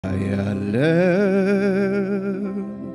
ያለው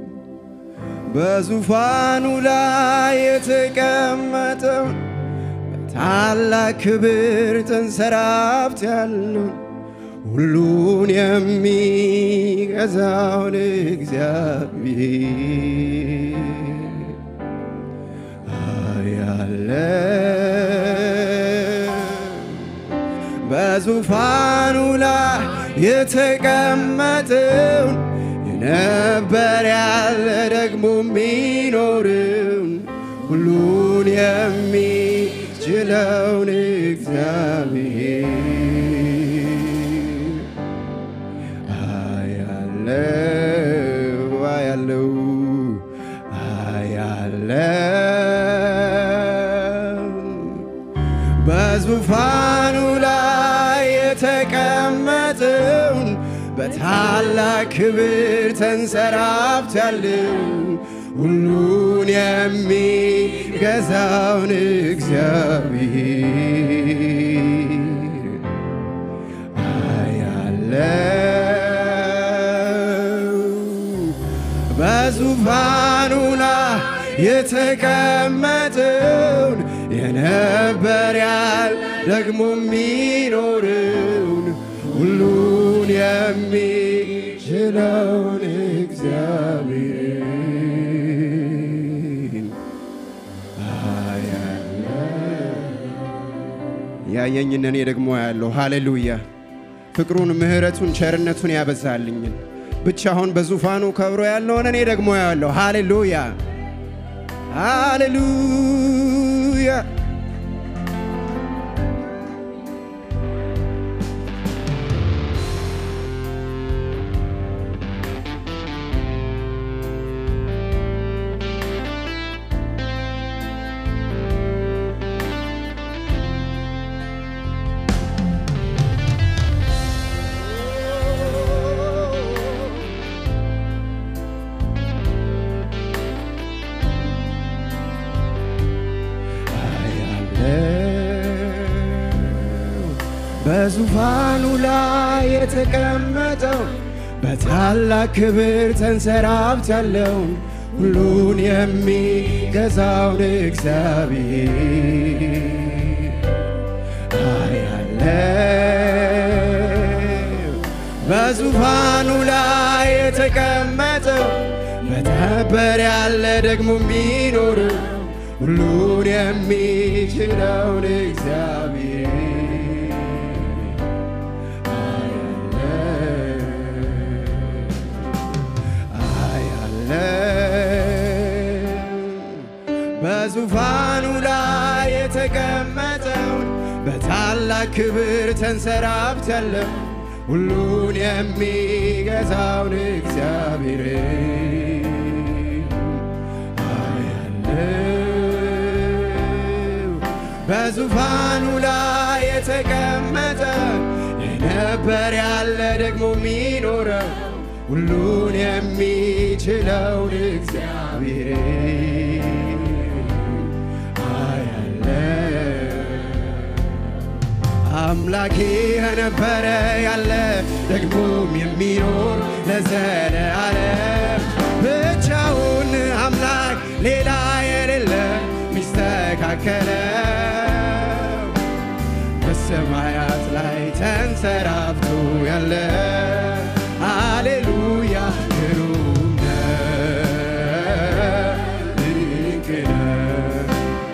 በዙፋኑ ላይ የተቀመጠው በታላቅ ክብር ተንሰራፍት ያለው ሁሉን የሚገዛውን እግዚአብሔር አያለው በዙፋኑ ላይ የተቀመጠውን የነበር ያለ ደግሞ የሚኖርን ሁሉን የሚችለውን እግዚአብሔር አያለው አያለው አያለው በዙፋኑ ላይ የተቀመጠውን በታላቅ ክብር ተንሰራፍት ያለው ሁሉን የሚገዛውን እግዚአብሔር አያለው በዙፋኑ ላይ የተቀመጠውን የነበር ያል ደግሞ የሚኖርን ሁሉን የሚችለውን እግዚአብሔር ያየኝን እኔ ደግሞ ያለው ሃሌሉያ ፍቅሩን ምሕረቱን ቸርነቱን ያበዛልኝን ብቻውን በዙፋኑ ከብሮ ያለውን እኔ ደግሞ ያለው ሃሌሉያ ሃሌሉያ አያለው በዙፋኑ ላይ የተቀመጠው በታላቅ ክብር ተንሰራፍት ያለው ሁሉን የሚገዛውን እግዚአብሔር አያለው በዙፋኑ ላይ የተቀመጠው በተበር ያለ ደግሞ የሚኖር ሁሉን የሚችለውን እግዚአብሔር አያለው በዙፋኑ ላይ የተቀመጠውን በታላቅ ክብር ተንሰራፍት ያለው ሁሉን የሚገዛውን እግዚአብሔር አያለው በዙፋኑ ላይ የተቀመጠ የነበር ያለ ደግሞ የሚኖረው ሁሉን የሚችለውን እግዚአብሔር አያለው አምላኬ የነበረ ያለ ደግሞም የሚኖር ለዘለዓለም ብቻውን አምላክ ሌላ የሌለ ሚስተካከለው በሰማያት ላይ ተንሰራፍቶ ያለ አሌሉያ ግሩም ነህ፣ ድንቅ ነህ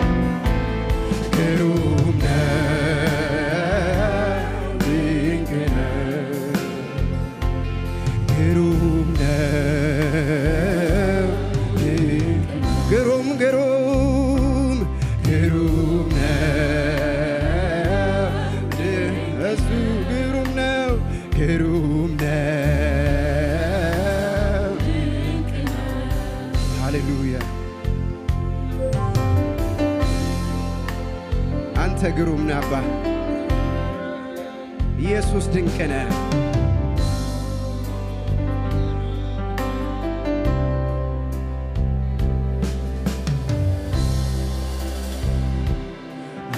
ግሩም ነህ፣ ድንቅ ነህ፣ ግሩም ነህ፣ ድንቅ ነህ። ግሩም ግሩም ግሩም ነው እሱ ግሩም ነው ግሩም ነው ሃሌሉያ አንተ ግሩም ነህ አባ ኢየሱስ ድንቅ ነህ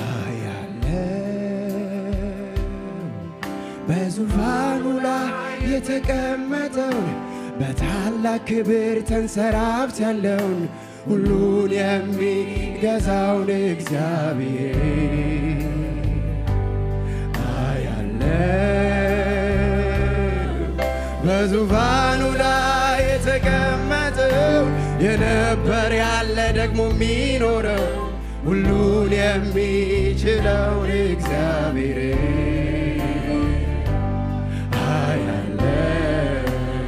አያለው በዙፋኑ ላይ የተቀመጠውን በታላቅ ክብር ተንሰራፍት ያለውን ሁሉን የሚገዛውን እግዚአብሔር አያለው በዙፋኑ ላይ የተቀመጠው የነበር ያለ ደግሞ የሚኖረው ሁሉን የሚችለውን እግዚአብሔር አያለው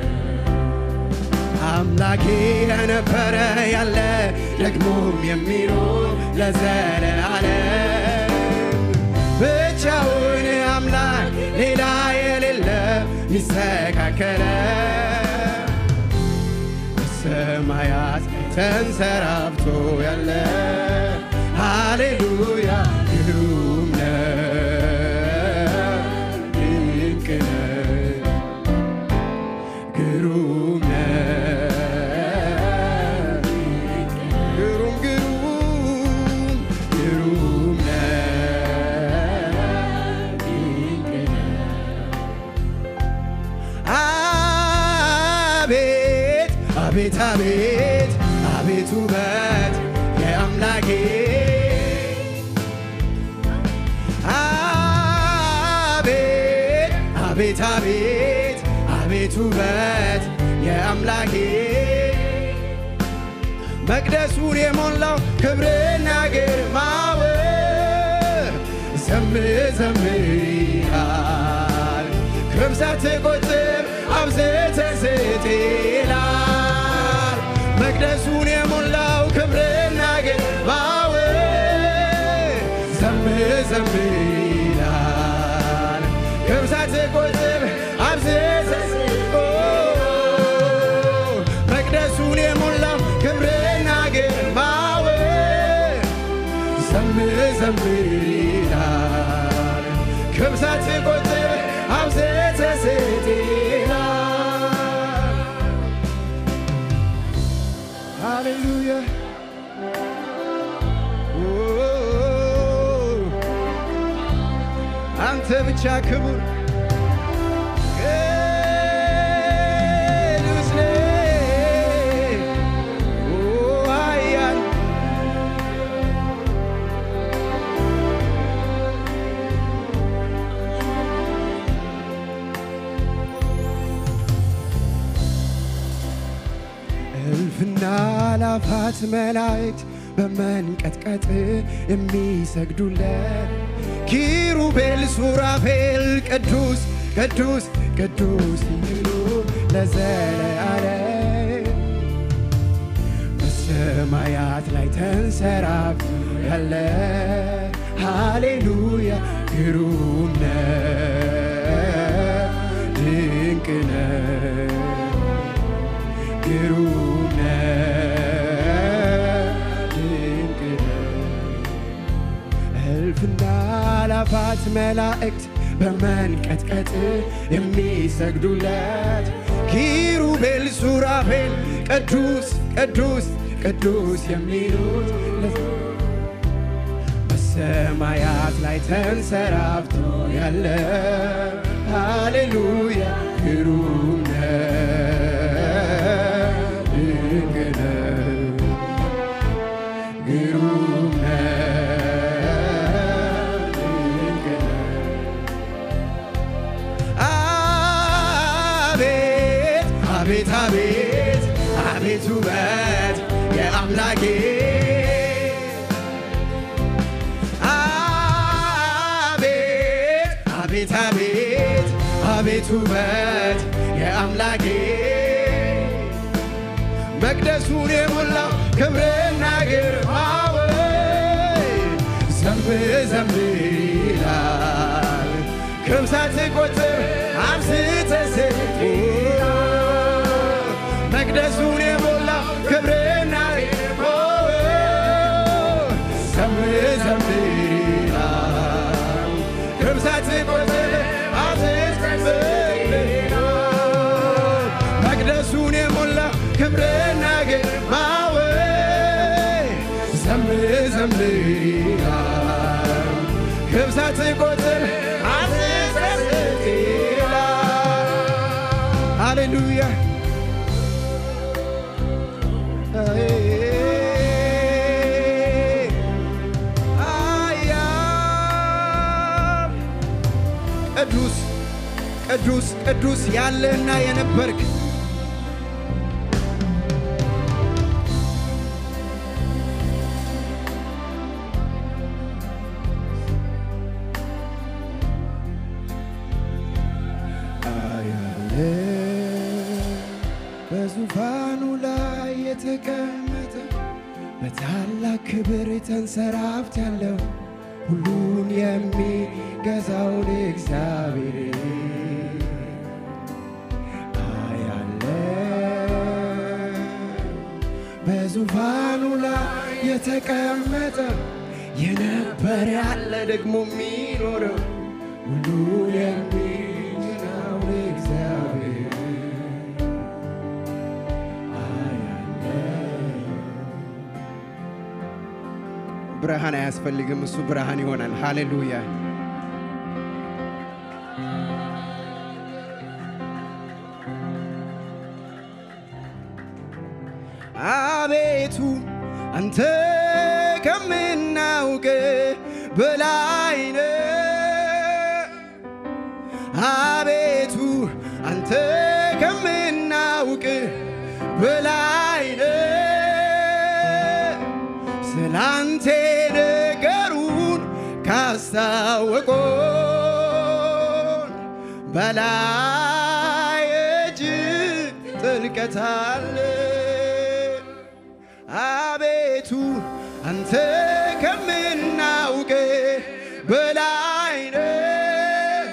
አምላኬ የነበረ ያለ ደግሞም የሚኖር ለዘለዓለም ብቻውን አምላክ ሌላ የሌለ ሚስተካከለ በሰማያት ተንሰራፍቶ ያለ ሃሌሉያ ግሩም ነው ድንቅ ነው ግሩም ነው ግሩም ግሩም ግሩም ነው ድንቅ ነው አቤት አቤት አቤት አቤት ውበት የአምላኬ አቤት አቤት አቤት አቤት ውበት የአምላኬ መቅደሱን የሞላው ክብርና ግርማው ዘምር ዘምር ይላል ክብሳት ቁጥር አብዝተ ስጥ ይላል መቅደሱን የሞላው ክብርና ግርማው ዘምር ዘምር ይላል ክብሳት ቁጥር አብዝተ ስጥ መቅደሱን የሞላው ክብርና ግርማው ዘምር ዘምር ይላል ክብሳት ቁጥር አብዝተ ስጥ ይላል ሃሌሉያ ኦ፣ አንተ ብቻ ክቡር ቅዱስ ነህ። ኦ፣ ኃያል እልፍና ላፋት መላእክት በመንቀጥቀጥ የሚሰግዱለት ኪሩቤል ሱራፌል ቅዱስ ቅዱስ ቅዱስ ይሉ ለዘለዓለም በሰማያት ላይ ተንሰራፍ ያለ ሃሌሉያ ግሩም ነው ድንቅ ነው ግሩም ነው ድንቅ ነው እልፍና ላፋት መላእክት በመንቀጥቀጥ የሚሰግዱለት ኪሩቤል ሱራፌል ቅዱስ ቅዱስ ቅዱስ የሚሉት ለዘ- በሰማያት ላይ ተንሰራፍቶ ያለ ሃሌሉያ ግሩም ነው ድንቅ ነው ግሩም ነው ድንቅ ነው አቤት አቤት አቤት አቤት ውበት የአምላኬ አቤት አቤት አቤት አቤት ውበት የአምላኬ መቅደሱን የሞላው ክብርና ግርማው ዘምር ዘምር ይላል ክብሳት ቁጥር አብዝተ ስጥ መቅደሱን የሞላው ክብርና ግርማው ዘምር ዘምር ይላል ክብሳት ቁጥር አብዝተ ስጥ መቅደሱን የሞላው ክብርና ግርማው ዘምር ዘምር ይላል ክብሳት ቁጥር አትጸጽት ይላል ሃሌሉያ አያም ቅዱስ ቅዱስ ቅዱስ ያለህና የነበርክ አያለ በዙፋኑ ላይ የተቀመጠ በታላቅ ክብር ተንሰራፍት ያለው ሁሉን የሚገዛውን እግዚአብሔር አያለ በዙፋኑ ላይ የተቀመጠ የነበረ ያለ ደግሞ የሚኖረው ሁሉን የሚችለውን እግዚአብሔር ብርሃን አያስፈልግም፣ እሱ ብርሃን ይሆናል። ሃሌሉያ አቤቱ አንተ ከምናውቅ በላይ ነህ። አቤቱ አንተ ከምናውቅ በላይ ነህ። ስላንቴ ነገሩን ካስታወቆን በላይ እጅግ ጥልቀት አለ። አቤቱ አንተ ከምናውቅ በላይ ነህ።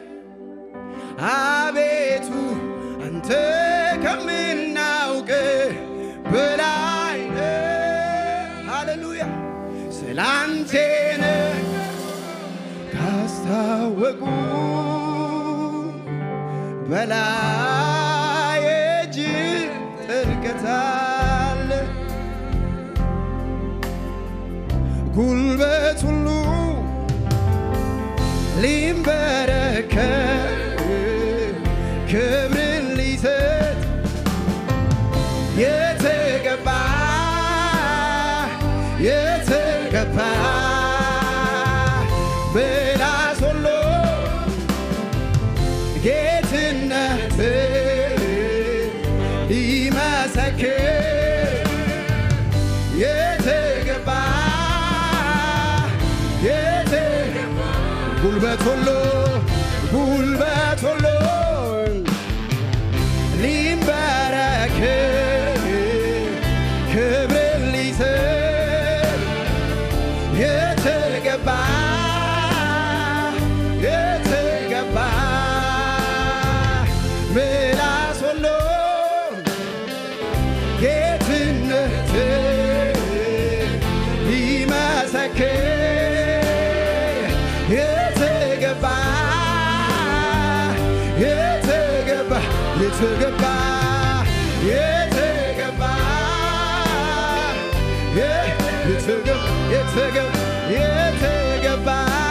አቤቱ አንተ ከምናውቅ በላይ ነህ። ሃሌሉያ ስላንቴ ነህ ካስታወቁ በላይ እጅግ ጥልቀት አለ። ጉልበት ሁሉ ሊንበረከክ ክብርን ሊሰጥ የተገባ የተገባ ምላስ ሁሉ ጌትነት ሊመሰክር የተገባ የተገባ ጉልበት ሁሉ ጉልበት ሁሉ ሊንበረክ ክብርን ሊስብ የተገባ የተገባ ምላስ ሁሉ ጌትነት ሊመሰክር የተገባ የተገባ የተገባ የተገባ የተገባ የተገባ የተገባ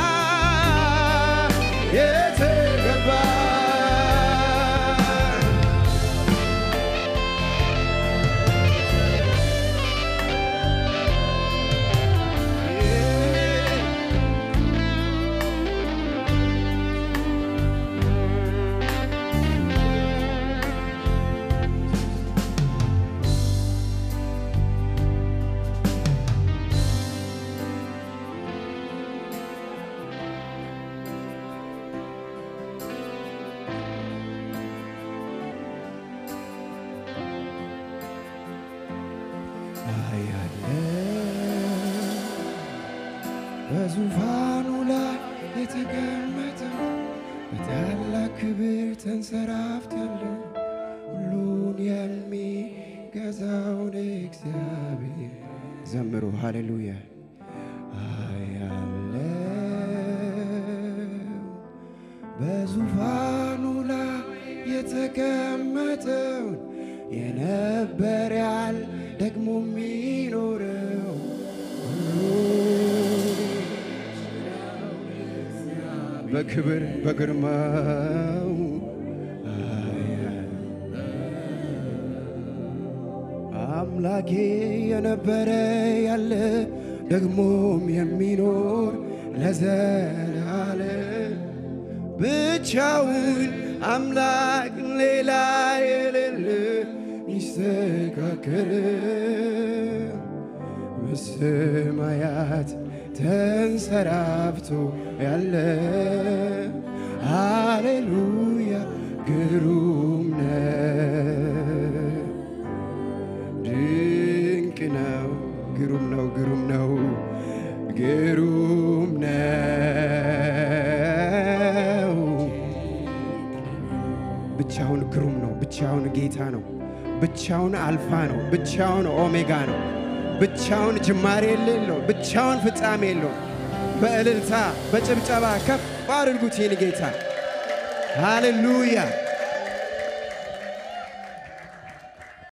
የተገባ አያለ በዙፋኑ ላይ የተቀመጠው በታላቅ ክብር ተንሰራፍት ያለው ሁሉን የሚገዛውን እግዚአብሔር ዘምሩ። ሃሌሉያ አያለ በዙፋኑ ላይ የተቀመጠውን የነበር ያል ደግሞ የሚኖረው በክብር በግርማው አምላኬ የነበረ ያለ ደግሞም የሚኖር ለዘላለም ብቻውን አምላክ ሌላ የሌለ ይስተካከል በሰማያት ተንሰራፍቶ ያለ ሃሌሉያ ግሩም ነው ድንቅ ነው ግሩም ነው ግሩም ነው ግሩም ነው ብቻውን ግሩም ነው ብቻውን ጌታ ነው ብቻውን አልፋ ነው ብቻውን ኦሜጋ ነው ብቻውን ጅማሬ የሌለው ብቻውን ፍጻሜ የለው በእልልታ በጭብጨባ ከፍ አድርጉት ይህን ጌታ ሃሌሉያ